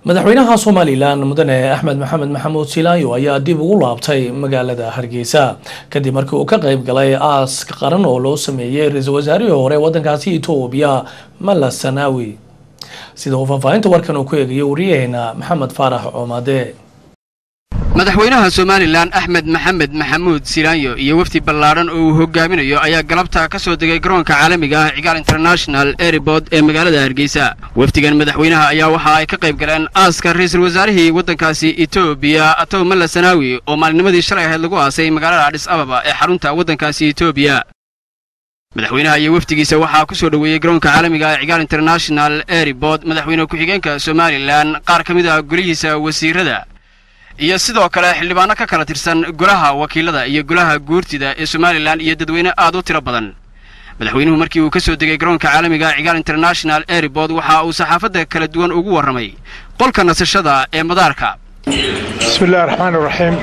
madaxweynaha somalilan mudane axmed maxamed maxamuud silaayo ayaa dib ugu laabtay magaalada hargeysa kadib markii uu ka qayb galay aaska qaran oo loo sameeyey ra-iisul wasaarihii hore wadankaasi etoobiya mala sanaawi sida uu faahfaahinta warkan uu ku eegayo wariyaheena maxamed faarax coomade madaxweynaha somalilan axmed maxamed maxamuud silaanyo iyo wafdi ballaadhan oo uu hogaaminayo ayaa galabta ka soo degay garoonka caalamiga ah cigaal international airport ee magaalada hargeysa wafdigan madaxweynaha ayaa waxa ay ka qayb galeen aaska ra-iisul wasaarihii waddankaasi etoobiya atow malla sanaawi oo maalinimadii shalay ahayd lagu aasay magaalada adhis ababa ee xarunta waddankaasi etoobiya madaxweynaha iyo wafdigiisa waxaa ku soo dhoweeyey garoonka caalamiga ah cigaal international airport madaxweyne ku-xigeenka somalilan qaar ka mid ah golihiisa wasiirada iyo sidoo kale xildhibaano ka kala tirsan golaha wakiilada iyo golaha guurtida ee somalilan iyo dadweyne aad u tiro badan madaxweynuhu markii uu ka soo degay garoonka caalamiga cigaal international airport waxa uu saxaafadda kala duwan ugu warramay qolka nasashada ee madaarka bismi illahi raxmaan iraxiim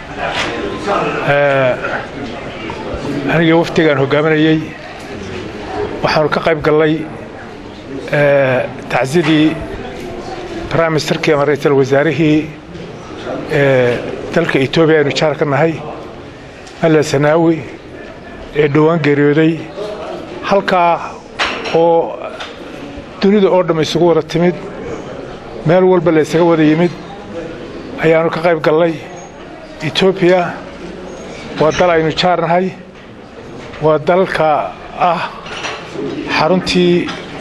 aniga wafdigaan hogaaminayey waxaanu ka qayb gallay tacsiyadii prime ministerkii ama ra-iisul wasaarihii dalka etoobiya aynu jaar ka nahay malla sanaawi ee dhowaan geeriyooday halkaa oo dunida oo dhamm isugu wada timid meel walba la ysaga wada yimid ayaannu ka qayb gallay etoobiya waa dal aynu jaar nahay waa dalka ah xaruntii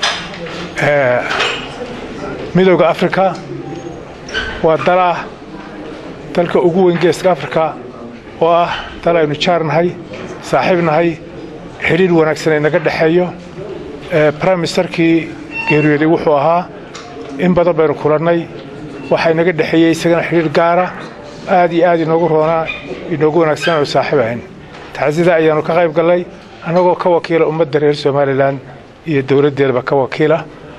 midowda afrika waa dal ah dalka ugu weyn geeska afrika oo ah dal aynu jaar nahay saaxiib nahay xidhiir wanaagsan ay naga dhexeeyo brime ministerkii geeriyooday wuxuu ahaa in badan baynu kulannay waxaa inaga dhexeeyey isagana xidhiir gaara aad iyo aad inoogu roonaa inoogu wanaagsan aanu saaxiib ahayn tacsida ayaannu ka qayb gallay annagoo ka wakiila ummadda reer somalilan iyo dowladdeedaba ka wakiila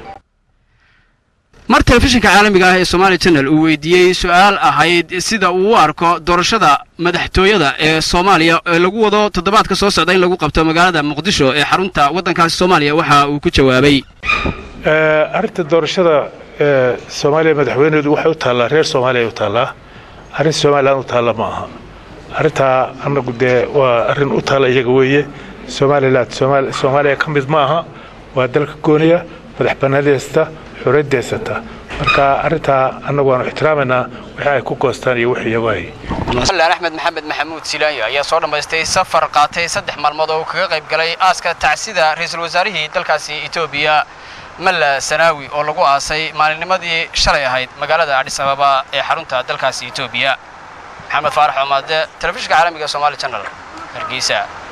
mar telefishinka caalamiga ah ee somaali janal uu weydiiyey su-aal ahayd sida uu u arko doorashada madaxtooyada ee soomaaliya ee lagu wado toddobaadka soo socda in lagu qabto magaalada muqdisho ee xarunta waddankaasi soomaaliya waxa uu ku jawaabay arrinta doorashada soomaaliya madaxweyneedu waxay u taallaa reer soomaaliya u taallaa arrin somalilan u taalla ma aha arrintaa annagu dee waa arrin u taalla iyaga weeye somalilan soomaaliya ka mid ma aha waa dalka gooniya madax bannaanideysta xuriyaddeysata marka arrintaa annagu waanu ixtiraamaynaa wixii ay ku goostaan iyo wixii iyagu ay axmed maxamed maxamuud silaayo ayaa soo dhammaystay safar qaatay saddex maalmood oo uu kaga qayb galay aaska tacsida ra-iisul wasaarihii dalkaasi etoobiya malla sanaawi oo lagu aasay maalinnimadii shalay ahayd magaalada adhis ababa ee xarunta dalkaasi etoobiya maxamed faarax oomaade telefishinka caalamiga somaali janal hargeysa